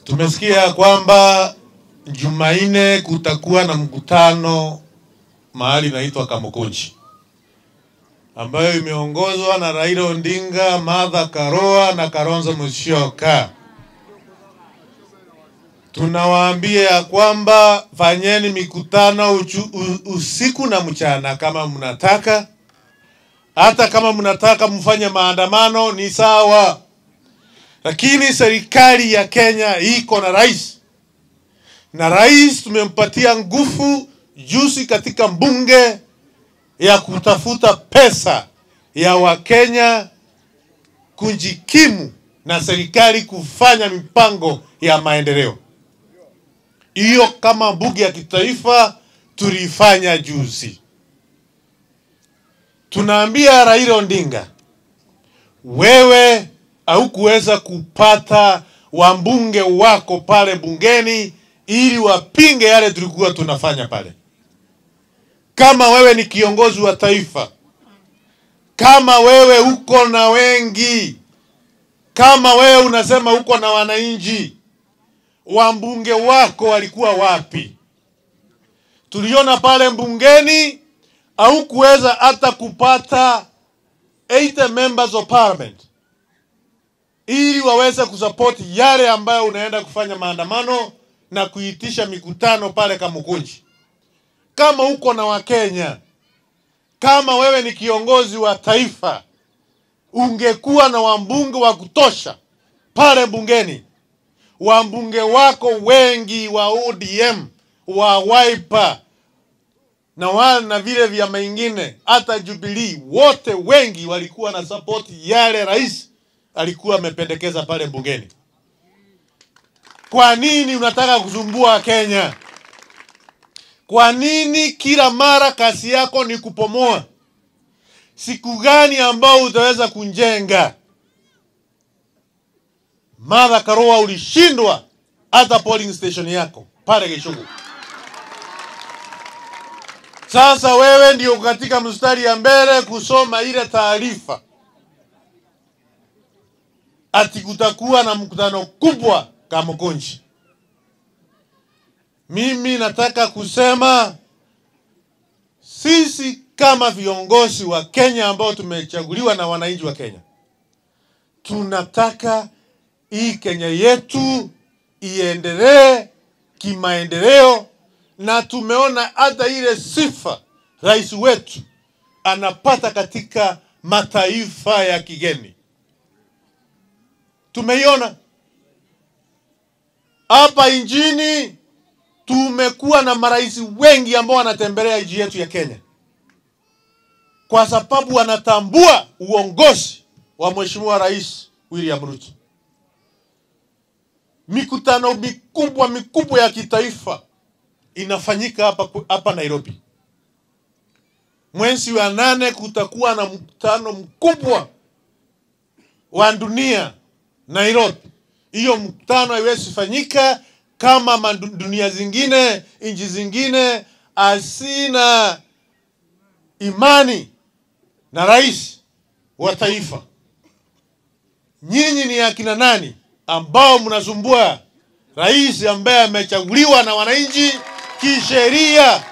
Tumesikia kwamba Jumanne kutakuwa na mkutano mahali inaitwa Kamukunji ambayo imeongozwa na Raila Odinga, Martha Karua na Kalonzo Musyoka. Tunawaambia ya kwamba fanyeni mikutano uchu, u, usiku na mchana kama mnataka. Hata kama mnataka mfanye maandamano ni sawa, lakini serikali ya Kenya iko na rais, na rais tumempatia nguvu juzi katika bunge ya kutafuta pesa ya Wakenya kujikimu na serikali kufanya mipango ya maendeleo. Hiyo kama bunge ya kitaifa tulifanya juzi. Tunaambia Raila Odinga, wewe haukuweza kupata wambunge wako pale bungeni ili wapinge yale tulikuwa tunafanya pale. Kama wewe ni kiongozi wa taifa, kama wewe uko na wengi, kama wewe unasema uko na wananchi, wambunge wako walikuwa wapi? Tuliona pale bungeni au kuweza hata kupata 80 members of parliament ili waweze kusapoti yale ambayo unaenda kufanya maandamano na kuitisha mikutano pale Kamukunji. Kama uko na Wakenya, kama wewe ni kiongozi wa taifa, ungekuwa na wambunge wa kutosha pale bungeni, wambunge wako wengi wa ODM, wa Wiper na wale na vile vyama vingine, hata Jubilee, wote wengi walikuwa na support yale rais alikuwa amependekeza pale bungeni. Kwa nini unataka kusumbua Kenya? Kwa nini kila mara kazi yako ni kupomoa? Siku gani ambao utaweza kunjenga? Martha Karua, ulishindwa hata polling station yako pale Gĩchũgũ. Sasa wewe ndio katika mstari ya mbele kusoma ile taarifa ati kutakuwa na mkutano kubwa Kamukunji. Mimi nataka kusema sisi kama viongozi wa Kenya ambao tumechaguliwa na wananchi wa Kenya, tunataka hii Kenya yetu iendelee kimaendeleo, na tumeona hata ile sifa rais wetu anapata katika mataifa ya kigeni, tumeiona hapa nchini tumekuwa na marais wengi ambao wanatembelea nchi yetu ya Kenya kwa sababu wanatambua uongozi wa Mheshimiwa Rais William Ruto. Mikutano mikubwa mikubwa ya kitaifa inafanyika hapa hapa Nairobi. Mwezi wa nane kutakuwa na mkutano mkubwa wa dunia Nairobi. Hiyo mkutano haiwezi fanyika kama dunia zingine, nchi zingine asina imani na rais wa taifa. Nyinyi ni akina nani ambao mnasumbua rais ambaye amechaguliwa na wananchi kisheria?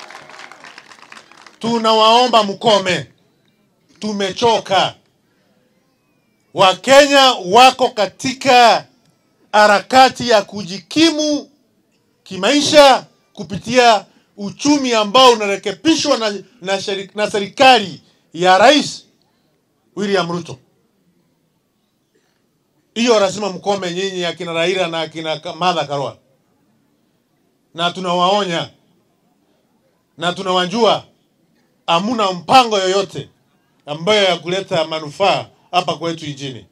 Tunawaomba mkome, tumechoka. Wakenya wako katika harakati ya kujikimu kimaisha kupitia uchumi ambao unarekebishwa na, na, na serikali ya Rais William Ruto. Hiyo lazima mkome nyinyi akina Raila na akina Martha Karua, na tunawaonya na tunawajua, hamuna mpango yoyote ambayo ya kuleta manufaa hapa kwetu nchini.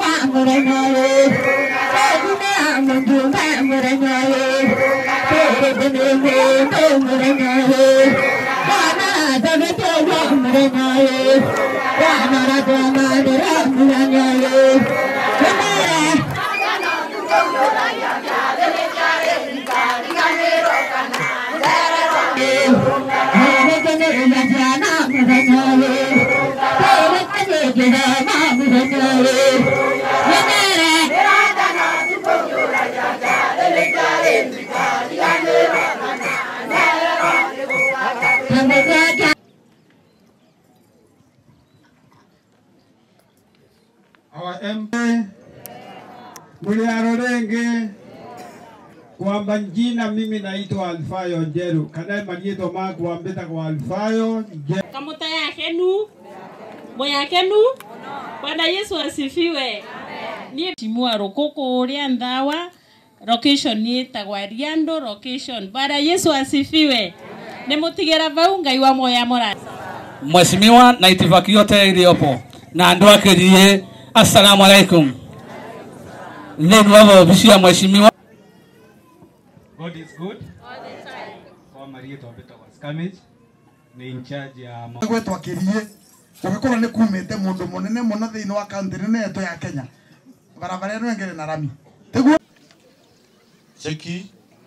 Thank you. Our MP Muliaro Renge kwamba jina mimi naitwa Alfayo Njeru kana marietwa makwambita kwa Alfayo Njeru kamuta yakenu moyakenu bwana yesu asifiwe niä timua rå kå kå rä a nthawa location nä ätagwa riando location bwana yesu asifiwe nä må tigä ra vau ngai wa moya må Mheshimiwa na itifaki yote iliyopo na ndoa kerie, assalamu alaikum. Leo wavovishia mheshimiwa God is good all the time kwa marietwa mbitagwa Scammage ni in charge ya ma- gwetwa kirie ugikorwo ni kumite mundu munene muno thiini wa kaunti nene yetu ya Kenya barabara ino engere na rami tiguo cheki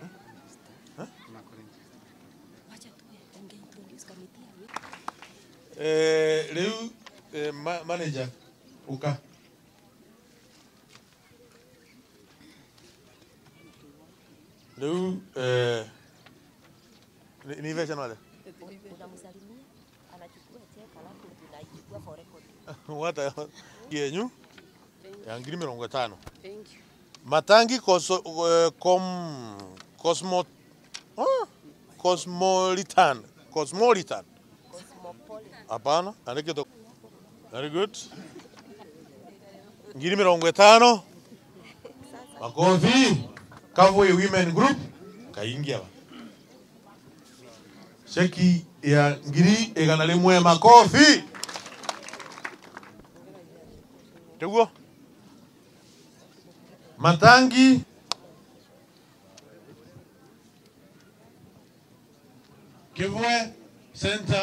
eh, rĩu eh, ma manager uka rĩu eh, ni- ni vecha nale unamsalimia anachukua cheka alafu tunaichukua for record. wata yenyu ya ngiri mirongo ĩtano matangi koso, uh, com, cosmo, uh, cosmolitan cosmolitan hapana andike to very good ngiri mirongo ĩtano makofi Kavui women group kaingia ba cheki ya ngiri igana rĩmwe makofi Teguo. Matangi Kivwe Center